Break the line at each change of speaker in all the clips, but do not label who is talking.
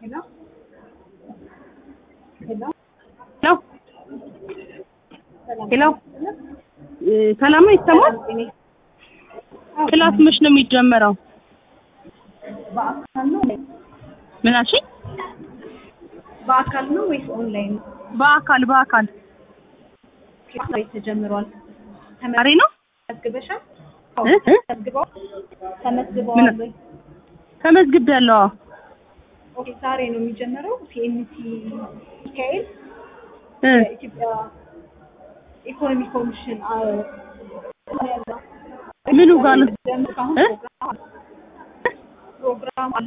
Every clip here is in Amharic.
ሄሎ ሄሎ
ሄሎ ሄሎ ሰላም ነው ይሰማል? ክላስ መች ነው የሚጀመረው?
በአካል ነው
ምን አልሽኝ?
በአካል ነው ወይስ ኦንላይን ነው?
በአካል በአካል
ዛሬ ተጀምሯል።
ዛሬ ነው
ተመዝግበሻል?
እ እ
ተመዝግበው ተመዝግበዋል ወይ?
ተመዝግቤያለሁ። አዎ።
ኦኬ ዛሬ ነው የሚጀምረው። ሲኤምሲ ሚካኤል
እ
የኢትዮጵያ ኢኮኖሚ ኮሚሽን አ- ያለው
ምኑ ጋር ነው?
አሁን
እ?
ፕሮግራም አለ። ፕሮግራም አለ።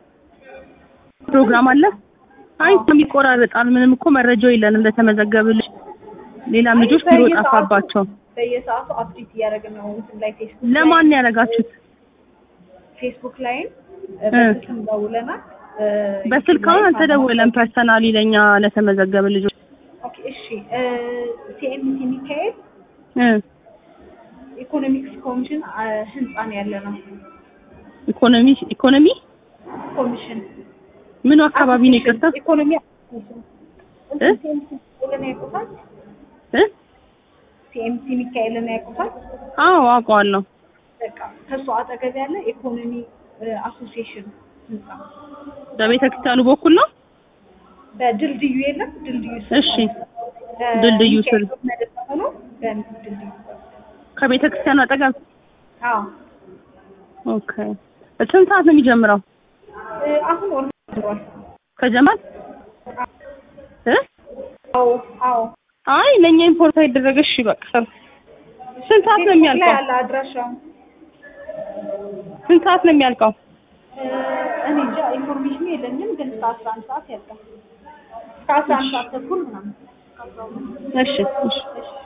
ፕሮግራም አለ? አይ ይቆራረጣል። ምንም እኮ መረጃው የለንም ለተመዘገብልሽ። ሌላም ልጆች ቢሮ
በየሰዓቱ-
ጠፋባቸው።
በየሰዓቱ አፕዴት እያደረግን ነው። እንትን ላይ ፌስቡክ ላይ-
ለማን ያደረጋችሁት?
ፌስቡክ ላይም
እ።
በስልክም ደውለናል።
በስልክ አሁን አልተደወለም። ፐርሰናሊ ለኛ ለተመዘገበ ልጆች
ኦኬ እሺ። ሲኤምሲ ሚካኤል
እ
ኢኮኖሚክስ ኮሚሽን አ፣ ህንፃ ነው ያለ ነው።
ኢኮኖሚ ኢኮኖሚ
ኮሚሽን
ምኑ አካባቢ ነው? ይቅርታ
ኢኮኖሚ
እ?
ሲኤምሲ ሚካኤልን ያውቁታል?
እ
ሲኤምሲ ሚካኤልን ያውቁታል?
አዎ አውቀዋለሁ።
በቃ ከሱ አጠገብ ያለ ኢኮኖሚ አሶሲዬሽን ህንፃ
በቤተ ክርስቲያኑ በኩል ነው።
በድልድዩ የለም ድልድዩ ስር
እሺ ድልድዩ ስር።
መደብ ሆኖ በድልድዩ
ከቤተ ክርስቲያኑ አጠገብ።
አዎ
ኦኬ። ስንት ሰዓት ነው የሚጀምረው?
እ፣ አሁን ኦርጋን
ከጀማል እ
አዎ አዎ
አይ ለኛ ኢምፖርት አይደረገ። እሺ በቃ ስንት ሰዓት ነው
ላይ
የሚያልቀው?
ያለ አድራሻው
ስንት ሰዓት ነው የሚያልቀው?
እ፣ እኔ እንጃ ኢንፎርሜሽኑ የለኝም፣ ግን እስከ አስራ አንድ ሰዓት ያልቃል። እስከ አስራ አንድ ሰዓት ተኩል ምናምን
እሺ እሺ
እሺ